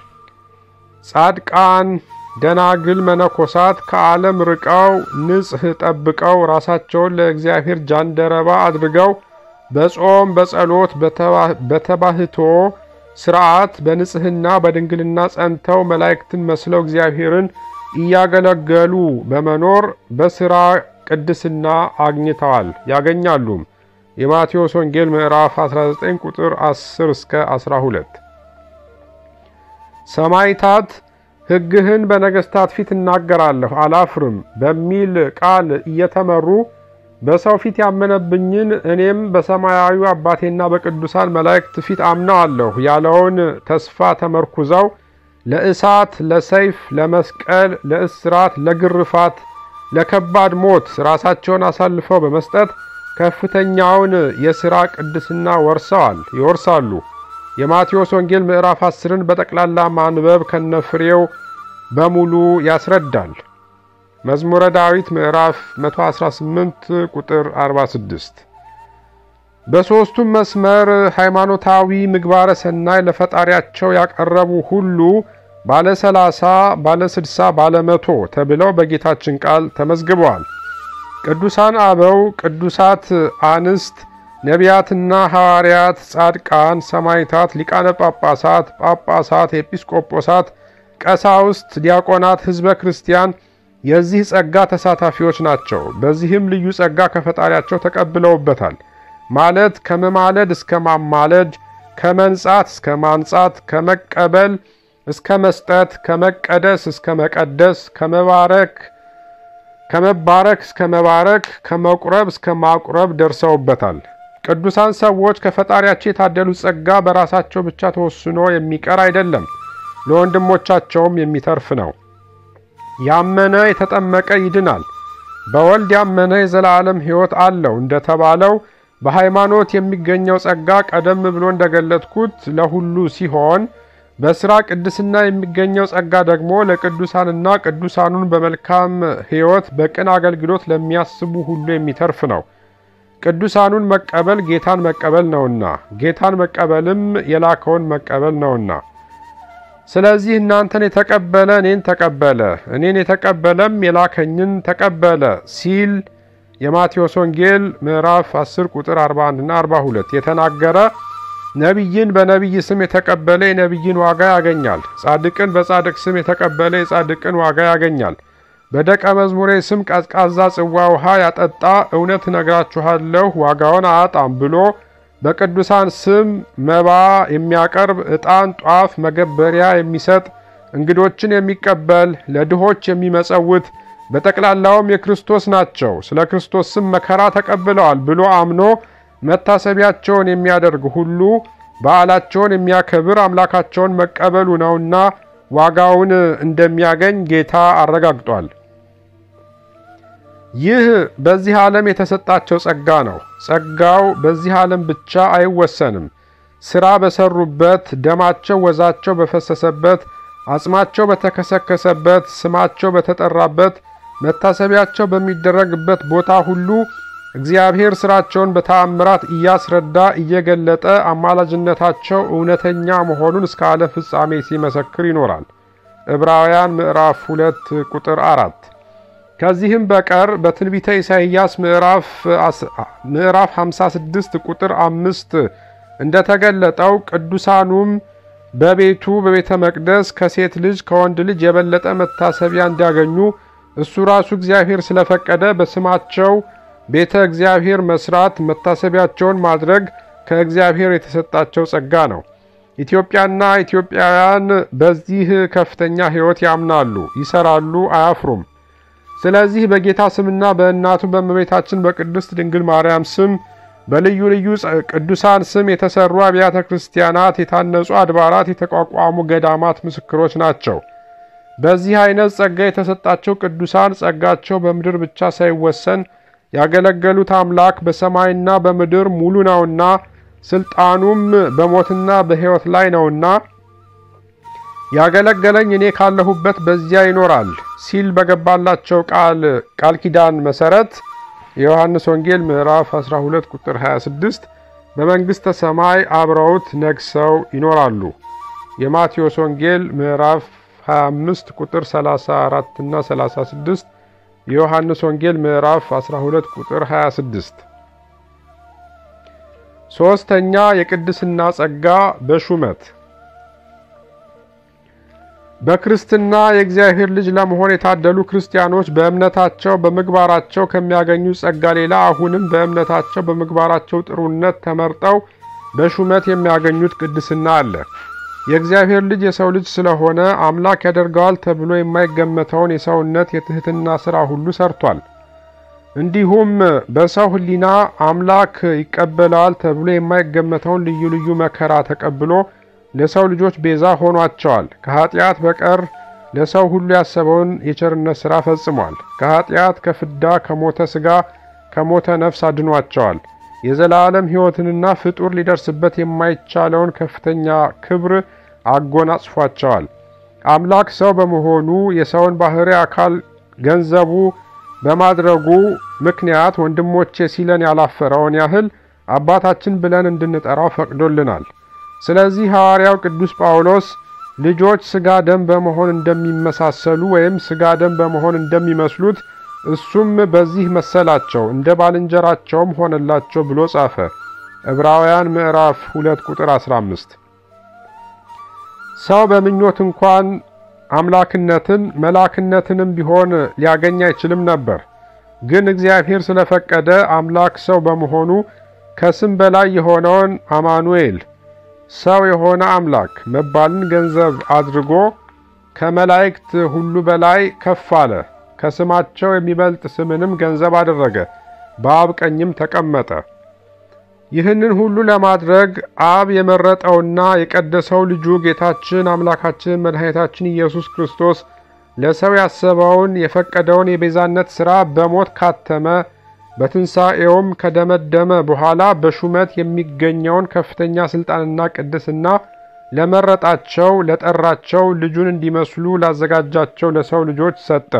ጻድቃን ደናግል መነኮሳት ከዓለም ርቀው ንጽሕ ጠብቀው ራሳቸውን ለእግዚአብሔር ጃንደረባ አድርገው በጾም በጸሎት በተባህቶ ስርዓት በንጽሕና በድንግልና ጸንተው መላእክትን መስለው እግዚአብሔርን እያገለገሉ በመኖር በሥራ ቅድስና አግኝተዋል ያገኛሉም። የማቴዎስ ወንጌል ምዕራፍ 19 ቁጥር 10 እስከ 12። ሰማዕታት ሕግህን በነገሥታት ፊት እናገራለሁ አላፍርም በሚል ቃል እየተመሩ በሰው ፊት ያመነብኝን እኔም በሰማያዊ አባቴና በቅዱሳን መላእክት ፊት አምነዋለሁ ያለውን ተስፋ ተመርኩዘው ለእሳት፣ ለሰይፍ፣ ለመስቀል፣ ለእስራት፣ ለግርፋት፣ ለከባድ ሞት ራሳቸውን አሳልፈው በመስጠት ከፍተኛውን የሥራ ቅድስና ወርሰዋል ይወርሳሉ። የማቴዎስ ወንጌል ምዕራፍ 10ን በጠቅላላ ማንበብ ከነፍሬው በሙሉ ያስረዳል። መዝሙረ ዳዊት ምዕራፍ 118 ቁጥር 46። በሦስቱም መስመር ሃይማኖታዊ ምግባረ ሰናይ ለፈጣሪያቸው ያቀረቡ ሁሉ ባለ 30 ባለ 60 ባለ መቶ ተብለው በጌታችን ቃል ተመዝግበዋል። ቅዱሳን አበው፣ ቅዱሳት አንስት፣ ነቢያትና ሐዋርያት፣ ጻድቃን፣ ሰማዕታት፣ ሊቃነ ጳጳሳት፣ ጳጳሳት፣ ኤጲስቆጶሳት፣ ቀሳውስት፣ ዲያቆናት፣ ሕዝበ ክርስቲያን የዚህ ጸጋ ተሳታፊዎች ናቸው። በዚህም ልዩ ጸጋ ከፈጣሪያቸው ተቀብለውበታል። ማለት ከመማለድ እስከ ማማለድ፣ ከመንጻት እስከ ማንጻት፣ ከመቀበል እስከ መስጠት፣ ከመቀደስ እስከ መቀደስ፣ ከመባረክ ከመባረክ እስከ መባረክ፣ ከመቁረብ እስከ ማቁረብ ደርሰውበታል። ቅዱሳን ሰዎች ከፈጣሪያቸው የታደሉት ጸጋ በራሳቸው ብቻ ተወስኖ የሚቀር አይደለም፣ ለወንድሞቻቸውም የሚተርፍ ነው። ያመነ የተጠመቀ ይድናል፣ በወልድ ያመነ የዘላለም ሕይወት አለው እንደተባለው በሃይማኖት የሚገኘው ጸጋ ቀደም ብሎ እንደገለጥኩት ለሁሉ ሲሆን በሥራ ቅድስና የሚገኘው ጸጋ ደግሞ ለቅዱሳንና ቅዱሳኑን በመልካም ሕይወት በቅን አገልግሎት ለሚያስቡ ሁሉ የሚተርፍ ነው። ቅዱሳኑን መቀበል ጌታን መቀበል ነውና፣ ጌታን መቀበልም የላከውን መቀበል ነውና። ስለዚህ እናንተን የተቀበለ እኔን ተቀበለ፣ እኔን የተቀበለም የላከኝን ተቀበለ ሲል የማቴዎስ ወንጌል ምዕራፍ 10 ቁጥር 41 እና 42 የተናገረ ነቢይን በነቢይ ስም የተቀበለ የነቢይን ዋጋ ያገኛል። ጻድቅን በጻድቅ ስም የተቀበለ የጻድቅን ዋጋ ያገኛል። በደቀ መዝሙሬ ስም ቀዝቃዛ ጽዋ ውሃ ያጠጣ እውነት እነግራችኋለሁ ዋጋውን አያጣም ብሎ በቅዱሳን ስም መባ የሚያቀርብ ዕጣን፣ ጧፍ፣ መገበሪያ የሚሰጥ እንግዶችን የሚቀበል ለድሆች የሚመጸውት በጠቅላላውም የክርስቶስ ናቸው፣ ስለ ክርስቶስ ስም መከራ ተቀብለዋል ብሎ አምኖ መታሰቢያቸውን የሚያደርግ ሁሉ በዓላቸውን የሚያከብር አምላካቸውን መቀበሉ ነውና ዋጋውን እንደሚያገኝ ጌታ አረጋግጧል። ይህ በዚህ ዓለም የተሰጣቸው ጸጋ ነው። ጸጋው በዚህ ዓለም ብቻ አይወሰንም። ሥራ በሰሩበት፣ ደማቸው ወዛቸው በፈሰሰበት፣ አጽማቸው በተከሰከሰበት፣ ስማቸው በተጠራበት፣ መታሰቢያቸው በሚደረግበት ቦታ ሁሉ እግዚአብሔር ሥራቸውን በተአምራት እያስረዳ እየገለጠ አማላጅነታቸው እውነተኛ መሆኑን እስከ ዓለም ፍጻሜ ሲመሰክር ይኖራል። ዕብራውያን ምዕራፍ 2 ቁጥር 4 ከዚህም በቀር በትንቢተ ኢሳይያስ ምዕራፍ 56 ቁጥር አምስት እንደተገለጠው ቅዱሳኑም በቤቱ በቤተ መቅደስ ከሴት ልጅ ከወንድ ልጅ የበለጠ መታሰቢያ እንዲያገኙ እሱ ራሱ እግዚአብሔር ስለፈቀደ በስማቸው ቤተ እግዚአብሔር መስራት፣ መታሰቢያቸውን ማድረግ ከእግዚአብሔር የተሰጣቸው ጸጋ ነው። ኢትዮጵያና ኢትዮጵያውያን በዚህ ከፍተኛ ሕይወት ያምናሉ፣ ይሰራሉ፣ አያፍሩም። ስለዚህ በጌታ ስምና በእናቱ በእመቤታችን በቅድስት ድንግል ማርያም ስም በልዩ ልዩ ቅዱሳን ስም የተሰሩ አብያተ ክርስቲያናት፣ የታነጹ አድባራት፣ የተቋቋሙ ገዳማት ምስክሮች ናቸው። በዚህ አይነት ጸጋ የተሰጣቸው ቅዱሳን ጸጋቸው በምድር ብቻ ሳይወሰን ያገለገሉት አምላክ በሰማይና በምድር ሙሉ ነውና ስልጣኑም በሞትና በሕይወት ላይ ነውና ያገለገለኝ እኔ ካለሁበት በዚያ ይኖራል ሲል በገባላቸው ቃል ቃል ኪዳን መሰረት የዮሐንስ ወንጌል ምዕራፍ 12 ቁጥር 26 በመንግሥተ ሰማይ አብረውት ነግሰው ይኖራሉ። የማቴዎስ ወንጌል ምዕራፍ 25 ቁጥር 34 እና 36 የዮሐንስ ወንጌል ምዕራፍ 12 ቁጥር 26። ሦስተኛ የቅድስና ጸጋ በሹመት በክርስትና የእግዚአብሔር ልጅ ለመሆን የታደሉ ክርስቲያኖች በእምነታቸው በምግባራቸው ከሚያገኙ ጸጋ ሌላ አሁንም በእምነታቸው በምግባራቸው ጥሩነት ተመርጠው በሹመት የሚያገኙት ቅድስና አለ። የእግዚአብሔር ልጅ የሰው ልጅ ስለሆነ አምላክ ያደርገዋል ተብሎ የማይገመተውን የሰውነት የትህትና ሥራ ሁሉ ሰርቷል። እንዲሁም በሰው ሕሊና አምላክ ይቀበለዋል ተብሎ የማይገመተውን ልዩ ልዩ መከራ ተቀብሎ ለሰው ልጆች ቤዛ ሆኗቸዋል። ከኀጢአት በቀር ለሰው ሁሉ ያሰበውን የቸርነት ሥራ ፈጽሟል። ከኀጢአት፣ ከፍዳ፣ ከሞተ ሥጋ፣ ከሞተ ነፍስ አድኗቸዋል። የዘላለም ሕይወትንና ፍጡር ሊደርስበት የማይቻለውን ከፍተኛ ክብር አጎናጽፏቸዋል። አምላክ ሰው በመሆኑ የሰውን ባሕርይ አካል ገንዘቡ በማድረጉ ምክንያት ወንድሞቼ ሲለን ያላፈረውን ያህል አባታችን ብለን እንድንጠራው ፈቅዶልናል። ስለዚህ ሐዋርያው ቅዱስ ጳውሎስ ልጆች ሥጋ ደም በመሆን እንደሚመሳሰሉ ወይም ሥጋ ደም በመሆን እንደሚመስሉት እሱም በዚህ መሰላቸው እንደ ባልንጀራቸውም ሆነላቸው ብሎ ጻፈ። ዕብራውያን ምዕራፍ 2 ቁጥር 15። ሰው በምኞት እንኳን አምላክነትን መላክነትንም ቢሆን ሊያገኝ አይችልም ነበር። ግን እግዚአብሔር ስለፈቀደ አምላክ ሰው በመሆኑ ከስም በላይ የሆነውን አማኑኤል ሰው የሆነ አምላክ መባልን ገንዘብ አድርጎ ከመላእክት ሁሉ በላይ ከፍ አለ። ከስማቸው የሚበልጥ ስምንም ገንዘብ አደረገ፣ በአብ ቀኝም ተቀመጠ። ይህንን ሁሉ ለማድረግ አብ የመረጠውና የቀደሰው ልጁ ጌታችን አምላካችን መድኃኒታችን ኢየሱስ ክርስቶስ ለሰው ያሰበውን የፈቀደውን የቤዛነት ሥራ በሞት ካተመ በትንሣኤውም ከደመደመ በኋላ በሹመት የሚገኘውን ከፍተኛ ሥልጣንና ቅድስና ለመረጣቸው ለጠራቸው ልጁን እንዲመስሉ ላዘጋጃቸው ለሰው ልጆች ሰጠ።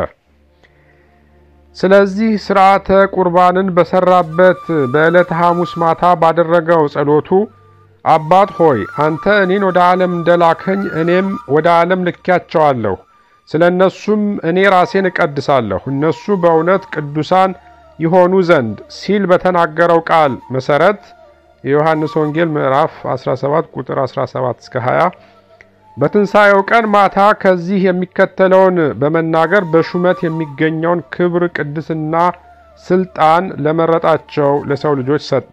ስለዚህ ሥርዓተ ቁርባንን በሠራበት በዕለተ ሐሙስ ማታ ባደረገው ጸሎቱ አባት ሆይ አንተ እኔን ወደ ዓለም እንደላከኝ እኔም ወደ ዓለም ልኬያቸዋለሁ። ስለ እነሱም እኔ ራሴን እቀድሳለሁ እነሱ በእውነት ቅዱሳን ይሆኑ ዘንድ ሲል በተናገረው ቃል መሠረት የዮሐንስ ወንጌል ምዕራፍ 17 ቁጥር 17 እስከ 20 በትንሣኤው ቀን ማታ ከዚህ የሚከተለውን በመናገር በሹመት የሚገኘውን ክብር፣ ቅድስና፣ ስልጣን ለመረጣቸው ለሰው ልጆች ሰጠ።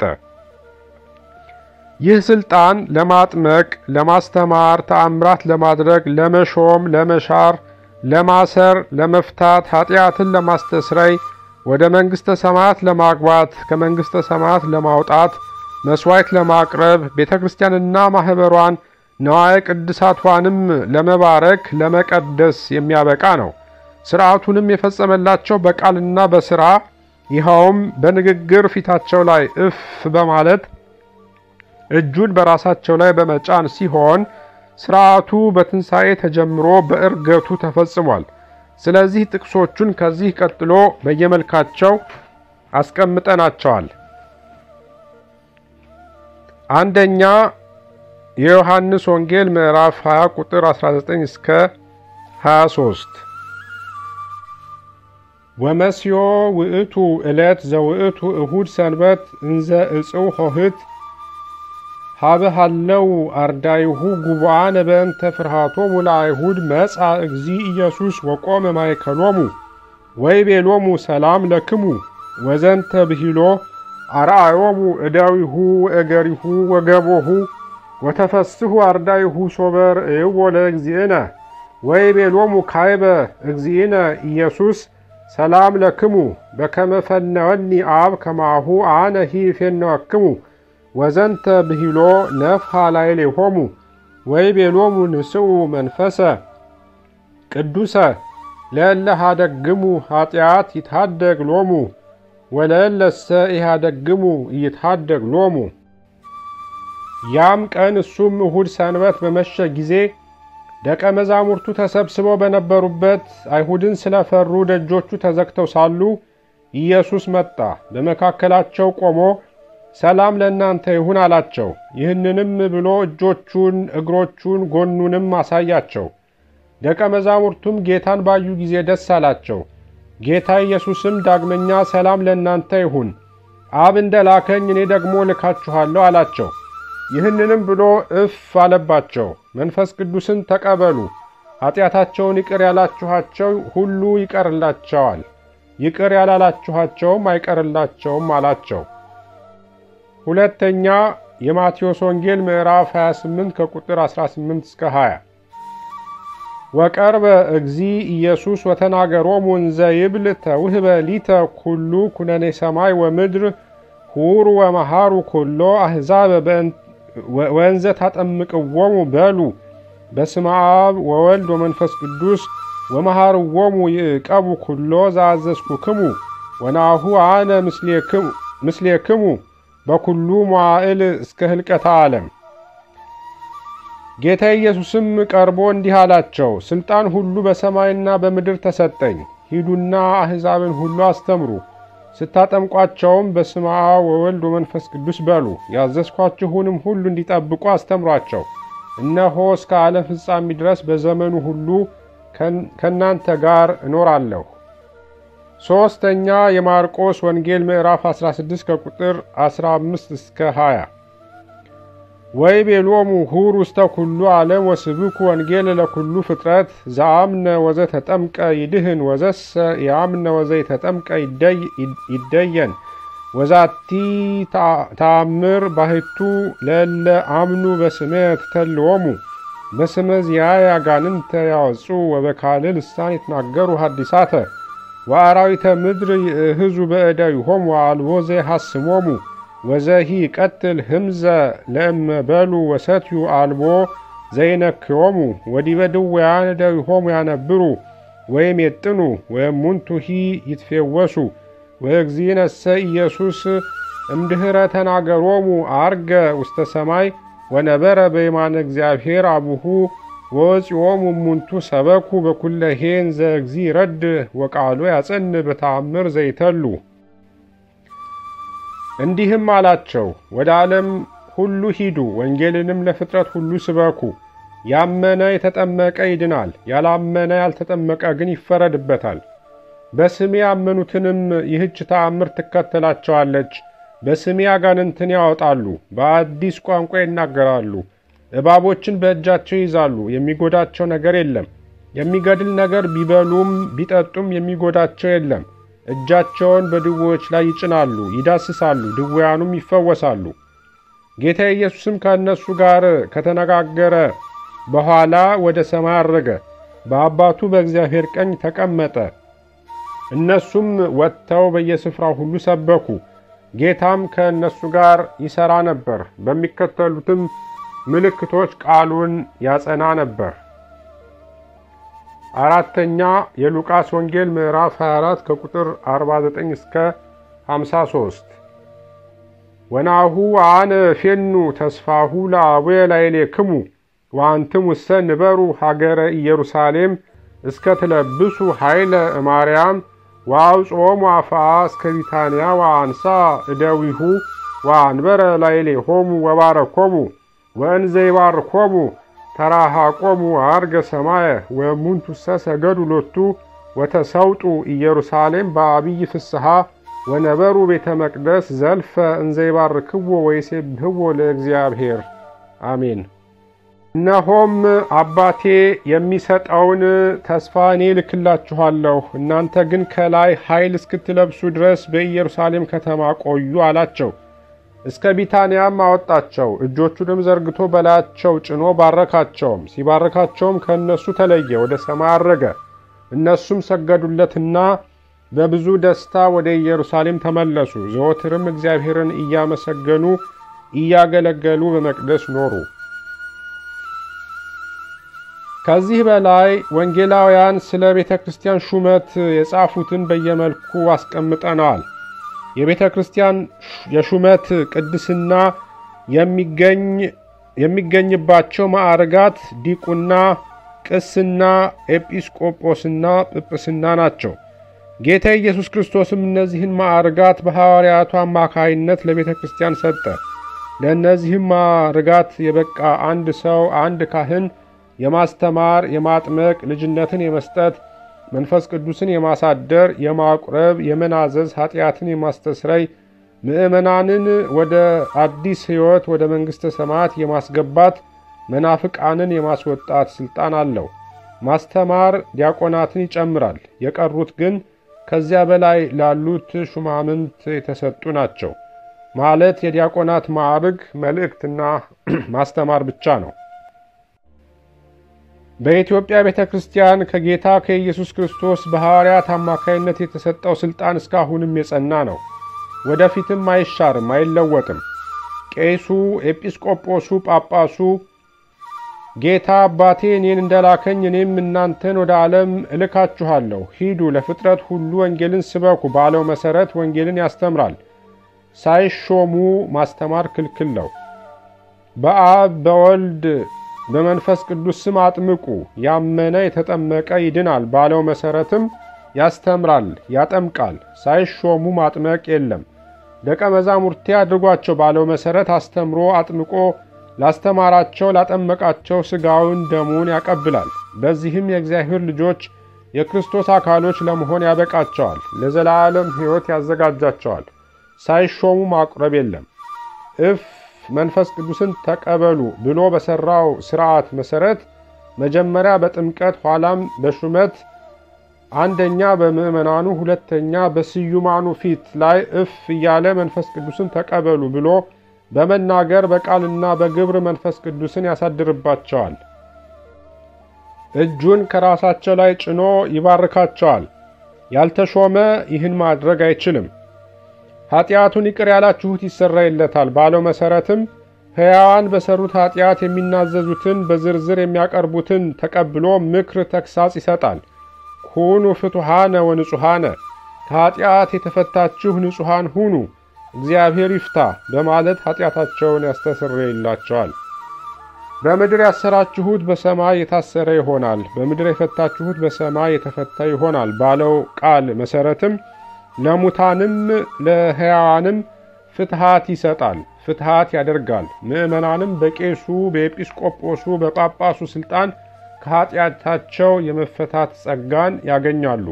ይህ ስልጣን ለማጥመቅ፣ ለማስተማር፣ ተአምራት ለማድረግ፣ ለመሾም፣ ለመሻር፣ ለማሰር፣ ለመፍታት፣ ኃጢአትን ለማስተስረይ፣ ወደ መንግሥተ ሰማያት ለማግባት፣ ከመንግሥተ ሰማያት ለማውጣት፣ መሥዋዕት ለማቅረብ፣ ቤተ ክርስቲያንና ማኅበሯን ነዋየ ቅድሳቷንም ለመባረክ ለመቀደስ የሚያበቃ ነው። ሥርዓቱንም የፈጸመላቸው በቃልና በሥራ ይኸውም በንግግር ፊታቸው ላይ እፍ በማለት እጁን በራሳቸው ላይ በመጫን ሲሆን ሥርዓቱ በትንሣኤ ተጀምሮ በዕርገቱ ተፈጽሟል። ስለዚህ ጥቅሶቹን ከዚህ ቀጥሎ በየመልካቸው አስቀምጠናቸዋል። አንደኛ የዮሐንስ ወንጌል ምዕራፍ 20 ቁጥር 19 እስከ 23 ወመስዮ ውእቱ ዕለት ዘውእቱ እሁድ ሰንበት እንዘ እጽው ሆህት ሀበሃለው አርዳይሁ ጉቡአነ በእንተ ፍርሃቶሙ ለአይሁድ መጻ እግዚ ኢየሱስ ወቆመ ማእከሎሙ ወይቤሎሙ ሰላም ለክሙ ወዘንተ ብሂሎ አርአዮሙ እደዊሁ ወእገሪሁ ወገቦሁ ወተፈስሑ አርዳይሁ ሶበር እይዎ ለእግዚእነ ወይቤሎሙ ካይበ እግዚእነ ኢየሱስ ሰላም ለክሙ በከመ ፈነወኒ አብ ከማሁ አነ ሂፌነወክሙ ወዘንተ ብሂሎ ነፍሐ ላዕሌሆሙ ወይቤሎሙ ንስኡ መንፈሰ ቅዱሰ ለእለ ኀደግሙ ኀጢአት ይትሐደግ ሎሙ ወለእለሰ ኢኀደግሙ ኢይትሐደግ ሎሙ። ያም ቀን እሱም እሁድ ሰንበት በመሸ ጊዜ ደቀ መዛሙርቱ ተሰብስበው በነበሩበት አይሁድን ስለፈሩ ደጆቹ ተዘግተው ሳሉ ኢየሱስ መጣ፣ በመካከላቸው ቆሞ ሰላም ለእናንተ ይሁን አላቸው። ይህንንም ብሎ እጆቹን፣ እግሮቹን፣ ጎኑንም አሳያቸው። ደቀ መዛሙርቱም ጌታን ባዩ ጊዜ ደስ አላቸው። ጌታ ኢየሱስም ዳግመኛ ሰላም ለእናንተ ይሁን፣ አብ እንደ ላከኝ እኔ ደግሞ ልካችኋለሁ አላቸው። ይህንንም ብሎ እፍ አለባቸው። መንፈስ ቅዱስን ተቀበሉ፣ ኃጢአታቸውን ይቅር ያላችኋቸው ሁሉ ይቀርላቸዋል፣ ይቅር ያላላችኋቸውም አይቀርላቸውም አላቸው። ሁለተኛ የማቴዎስ ወንጌል ምዕራፍ 28 ከቁጥር 18 እስከ 20 ወቀርበ እግዚ ኢየሱስ ወተናገሮሙ እንዘ ይብል ተውህበ ሊተ ኩሉ ኩነኔ ሰማይ ወምድር ሁሩ ወመሃሩ ኩሎ አሕዛብ ወእንዘ ታጠምቅዎሙ በሉ በስመ አብ ወወልድ ወመንፈስ ቅዱስ ወመሃርዎሙ ይዕቀቡ ኩሎ ዘአዘዝኩክሙ ወናሁ አነ ምስሌክሙ በኩሉ መዋዕል እስከ ህልቀተ ዓለም። ጌታ ኢየሱስም ቀርቦ እንዲህ አላቸው፣ ሥልጣን ሁሉ በሰማይና በምድር ተሰጠኝ። ሂዱና አሕዛብን ሁሉ አስተምሩ፣ ስታጠምቋቸውም በስመ አብ ወወልድ ወመንፈስ ቅዱስ በሉ። ያዘዝኳችሁንም ሁሉ እንዲጠብቁ አስተምሯቸው። እነሆ እስከ ዓለም ፍጻሜ ድረስ በዘመኑ ሁሉ ከእናንተ ጋር እኖራለሁ። ሦስተኛ የማርቆስ ወንጌል ምዕራፍ 16 ከቁጥር 15 እስከ 20 ወይቤሎሙ ሁሩ ውስተ ኩሉ ዓለም ወስብኩ ወንጌል ለኩሉ ፍጥረት ዘአምነ ወዘ ተጠምቀ ይድህን ወዘሰ የአምነ ወዘ የተጠምቀ ይደየን ወዛቲ ተአምር ባህቱ ለለ አምኑ በስሜ ትተልዎሙ በስመ ዚአየ አጋንንተ ያወጹ ወበካልእ ልሳን ይትናገሩ ሐዲሳተ ወአራዊተ ምድር ይእህዙ በእደዊሆሙ ወአልቦ ዘይሐስሞሙ ወዘሂ ቀትል ህምዘ ለእመ በሉ ወሰትዩ አልቦ ዘይነክዮሙ ወዲበ ድውያን እደዊሆሙ ያነብሩ ወይም የጥኑ ወእሙንቱሂ ይትፌወሱ ወእግዚእነሰ ኢየሱስ እምድኅረ ተናገሮሙ አርገ ውስተ ሰማይ ወነበረ በየማነ እግዚአብሔር አቡሁ ወወፂኦሙ እሙንቱ ሰበኩ በኩለሄ እንዘ እግዚእ ረድ ወቃሎ ያጸን በተአምር ዘይተሉ እንዲህም አላቸው፣ ወደ ዓለም ሁሉ ሂዱ፣ ወንጌልንም ለፍጥረት ሁሉ ስበኩ። ያመነ የተጠመቀ ይድናል፣ ያላመነ ያልተጠመቀ ግን ይፈረድበታል። በስሜ ያመኑትንም ይህች ተአምር ትከተላቸዋለች። በስሜ አጋንንትን ያወጣሉ፣ በአዲስ ቋንቋ ይናገራሉ፣ እባቦችን በእጃቸው ይይዛሉ፣ የሚጎዳቸው ነገር የለም። የሚገድል ነገር ቢበሉም ቢጠጡም የሚጎዳቸው የለም። እጃቸውን በድዌዎች ላይ ይጭናሉ፣ ይዳስሳሉ፣ ድዌያኑም ይፈወሳሉ። ጌታ ኢየሱስም ከእነሱ ጋር ከተነጋገረ በኋላ ወደ ሰማይ አረገ፣ በአባቱ በእግዚአብሔር ቀኝ ተቀመጠ። እነሱም ወጥተው በየስፍራው ሁሉ ሰበኩ። ጌታም ከእነሱ ጋር ይሠራ ነበር፣ በሚከተሉትም ምልክቶች ቃሉን ያጸና ነበር። አራተኛ የሉቃስ ወንጌል ምዕራፍ 24 ከቁጥር 49 እስከ 53 ወናሁ አነ ፌኑ ተስፋሁ ለአቡየ ላዕሌክሙ ወአንትሙሰ ንበሩ ሀገረ ኢየሩሳሌም እስከ ትለብሱ ኃይለ እማርያም ወአውጽኦሙ አፍአ እስከ ቢታንያ ወአንሳ እደዊሁ ወአንበረ ላዕሌሆሙ ወባረኮሙ ወእንዘ ይባርኮሙ ተራሃቆሙ አርገ ሰማየ ወእሙንቱሰ ሰገዱ ሎቱ ወተሰውጡ ኢየሩሳሌም በአብይ ፍስሐ ወነበሩ ቤተ መቅደስ ዘልፈ እንዘ ይባርክዎ ወይሴብሕዎ ለእግዚአብሔር አሜን። እነሆም አባቴ የሚሰጠውን ተስፋ እኔ ልክላችኋለሁ፣ እናንተ ግን ከላይ ኃይል እስክትለብሱ ድረስ በኢየሩሳሌም ከተማ ቆዩ አላቸው። እስከ ቢታንያም አወጣቸው። እጆቹንም ዘርግቶ በላያቸው ጭኖ ባረካቸውም። ሲባረካቸውም ከእነሱ ተለየ፣ ወደ ሰማይ አረገ። እነሱም ሰገዱለትና በብዙ ደስታ ወደ ኢየሩሳሌም ተመለሱ። ዘወትርም እግዚአብሔርን እያመሰገኑ እያገለገሉ በመቅደስ ኖሩ። ከዚህ በላይ ወንጌላውያን ስለ ቤተ ክርስቲያን ሹመት የጻፉትን በየመልኩ አስቀምጠነዋል። የቤተ ክርስቲያን የሹመት ቅድስና የሚገኝባቸው ማዕርጋት ዲቁና፣ ቅስና፣ ኤጲስቆጶስና ጵጵስና ናቸው። ጌታ ኢየሱስ ክርስቶስም እነዚህን ማዕርጋት በሐዋርያቱ አማካይነት ለቤተ ክርስቲያን ሰጠ። ለእነዚህም ማዕርጋት የበቃ አንድ ሰው አንድ ካህን የማስተማር፣ የማጥመቅ፣ ልጅነትን የመስጠት፣ መንፈስ ቅዱስን የማሳደር፣ የማቁረብ፣ የመናዘዝ፣ ኃጢአትን የማስተስረይ፣ ምዕመናንን ወደ አዲስ ሕይወት ወደ መንግሥተ ሰማያት የማስገባት፣ መናፍቃንን የማስወጣት ሥልጣን አለው። ማስተማር ዲያቆናትን ይጨምራል። የቀሩት ግን ከዚያ በላይ ላሉት ሹማምንት የተሰጡ ናቸው። ማለት የዲያቆናት ማዕርግ መልእክትና ማስተማር ብቻ ነው። በኢትዮጵያ ቤተ ክርስቲያን ከጌታ ከኢየሱስ ክርስቶስ በሐዋርያት አማካይነት የተሰጠው ሥልጣን እስካሁንም የጸና ነው። ወደፊትም አይሻርም፣ አይለወጥም። ቄሱ፣ ኤጲስቆጶሱ፣ ጳጳሱ ጌታ አባቴ እኔን እንደላከኝ እኔም እናንተን ወደ ዓለም እልካችኋለሁ፣ ሂዱ ለፍጥረት ሁሉ ወንጌልን ስበኩ ባለው መሠረት ወንጌልን ያስተምራል። ሳይሾሙ ማስተማር ክልክል ነው። በአብ በወልድ በመንፈስ ቅዱስ ስም አጥምቁ፣ ያመነ የተጠመቀ ይድናል ባለው መሠረትም ያስተምራል፣ ያጠምቃል። ሳይሾሙ ማጥመቅ የለም። ደቀ መዛሙርቴ አድርጓቸው ባለው መሠረት አስተምሮ አጥምቆ ላስተማራቸው ላጠመቃቸው ሥጋውን ደሙን ያቀብላል። በዚህም የእግዚአብሔር ልጆች የክርስቶስ አካሎች ለመሆን ያበቃቸዋል፣ ለዘላለም ሕይወት ያዘጋጃቸዋል። ሳይሾሙ ማቁረብ የለም። እፍ መንፈስ ቅዱስን ተቀበሉ ብሎ በሠራው ሥርዓት መሠረት መጀመሪያ በጥምቀት ኋላም በሹመት አንደኛ በምዕመናኑ ሁለተኛ በስዩማኑ ፊት ላይ እፍ እያለ መንፈስ ቅዱስን ተቀበሉ ብሎ በመናገር በቃልና በግብር መንፈስ ቅዱስን ያሳድርባቸዋል። እጁን ከራሳቸው ላይ ጭኖ ይባርካቸዋል። ያልተሾመ ይህን ማድረግ አይችልም። ኃጢአቱን ይቅር ያላችሁት ይሰረይለታል ባለው መሠረትም ሕያዋን በሠሩት ኃጢአት የሚናዘዙትን በዝርዝር የሚያቀርቡትን ተቀብሎ ምክር ተግሣጽ ይሰጣል። ኩኑ ፍቱሐነ ወንጹሐነ ከኃጢአት የተፈታችሁ ንጹሐን ሁኑ እግዚአብሔር ይፍታ በማለት ኃጢአታቸውን ያስተሰርይላቸዋል። በምድር ያሰራችሁት በሰማይ የታሰረ ይሆናል፣ በምድር የፈታችሁት በሰማይ የተፈታ ይሆናል ባለው ቃል መሠረትም ለሙታንም ለሕያዋንም ፍትሃት ይሰጣል፣ ፍትሃት ያደርጋል። ምዕመናንም በቄሱ በኤጲስቆጶሱ በጳጳሱ ሥልጣን ከኃጢአታቸው የመፈታት ጸጋን ያገኛሉ።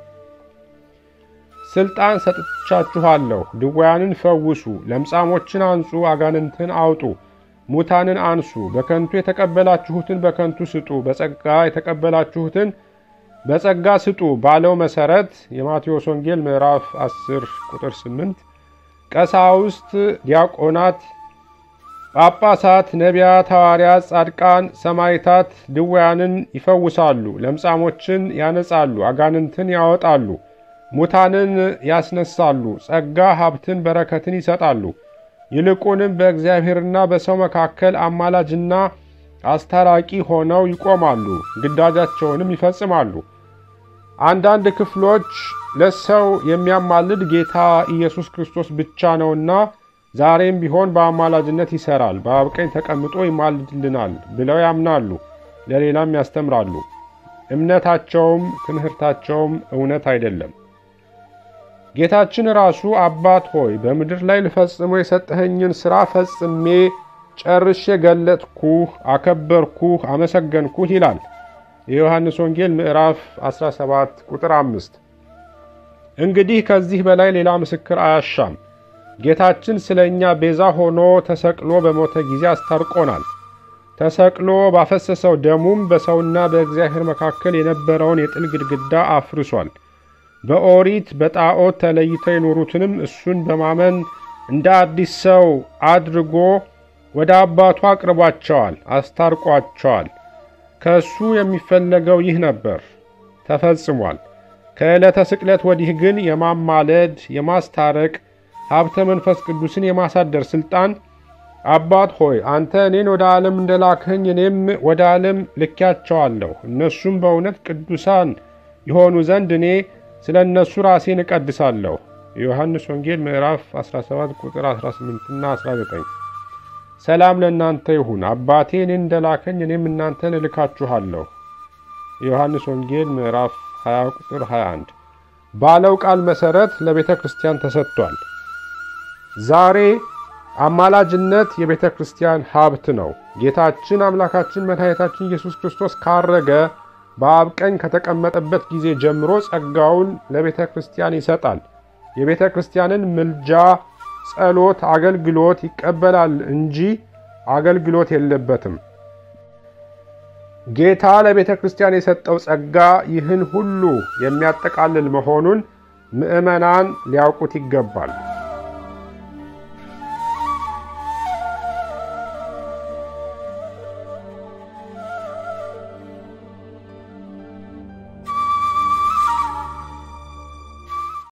ሥልጣን ሰጥቻችኋለሁ፣ ድውያንን ፈውሱ፣ ለምጻሞችን አንጹ፣ አጋንንትን አውጡ፣ ሙታንን አንሱ፣ በከንቱ የተቀበላችሁትን በከንቱ ስጡ፣ በጸጋ የተቀበላችሁትን በጸጋ ስጡ ባለው መሠረት የማቴዎስ ወንጌል ምዕራፍ 10 ቁጥር 8 ቀሳውስት፣ ዲያቆናት፣ ጳጳሳት፣ ነቢያት፣ ሐዋርያት፣ ጻድቃን፣ ሰማዕታት ድውያንን ይፈውሳሉ፣ ለምጻሞችን ያነጻሉ፣ አጋንንትን ያወጣሉ፣ ሙታንን ያስነሳሉ፣ ጸጋ ሀብትን በረከትን ይሰጣሉ። ይልቁንም በእግዚአብሔርና በሰው መካከል አማላጅና አስታራቂ ሆነው ይቆማሉ፣ ግዳጃቸውንም ይፈጽማሉ። አንዳንድ ክፍሎች ለሰው የሚያማልድ ጌታ ኢየሱስ ክርስቶስ ብቻ ነውና ዛሬም ቢሆን በአማላጅነት ይሰራል፣ በአብ ቀኝ ተቀምጦ ይማልድልናል ብለው ያምናሉ፣ ለሌላም ያስተምራሉ። እምነታቸውም ትምህርታቸውም እውነት አይደለም። ጌታችን ራሱ አባት ሆይ በምድር ላይ ልፈጽሞ የሰጠኸኝን ሥራ ፈጽሜ ጨርሼ ገለጥኩህ፣ አከበርኩህ፣ አመሰገንኩህ ይላል። የዮሐንስ ወንጌል ምዕራፍ 17 ቁጥር 5። እንግዲህ ከዚህ በላይ ሌላ ምስክር አያሻም። ጌታችን ስለ እኛ ቤዛ ሆኖ ተሰቅሎ በሞተ ጊዜ አስታርቆናል። ተሰቅሎ ባፈሰሰው ደሙም በሰውና በእግዚአብሔር መካከል የነበረውን የጥል ግድግዳ አፍርሷል። በኦሪት በጣዖት ተለይተው የኖሩትንም እሱን በማመን እንደ አዲስ ሰው አድርጎ ወደ አባቱ አቅርቧቸዋል፣ አስታርቋቸዋል። ከእሱ የሚፈለገው ይህ ነበር፣ ተፈጽሟል። ከዕለተ ስቅለት ወዲህ ግን የማማለድ የማስታረቅ ሀብተ መንፈስ ቅዱስን የማሳደር ሥልጣን አባት ሆይ አንተ እኔን ወደ ዓለም እንደላክኸኝ እኔም ወደ ዓለም ልኪያቸዋለሁ። እነሱም በእውነት ቅዱሳን የሆኑ ዘንድ እኔ ስለ እነሱ ራሴን እቀድሳለሁ። የዮሐንስ ወንጌል ምዕራፍ 17 ቁጥር 18ና 19። ሰላም ለእናንተ ይሁን። አባቴ እኔን እንደላከኝ እኔም እናንተን እልካችኋለሁ። የዮሐንስ ወንጌል ምዕራፍ 20 ቁጥር 21 ባለው ቃል መሠረት ለቤተ ክርስቲያን ተሰጥቷል። ዛሬ አማላጅነት የቤተ ክርስቲያን ሀብት ነው። ጌታችን አምላካችን መድኃኒታችን ኢየሱስ ክርስቶስ ካረገ በአብ ቀኝ ከተቀመጠበት ጊዜ ጀምሮ ጸጋውን ለቤተ ክርስቲያን ይሰጣል። የቤተ ክርስቲያንን ምልጃ፣ ጸሎት፣ አገልግሎት ይቀበላል እንጂ አገልግሎት የለበትም። ጌታ ለቤተ ክርስቲያን የሰጠው ጸጋ ይህን ሁሉ የሚያጠቃልል መሆኑን ምዕመናን ሊያውቁት ይገባል።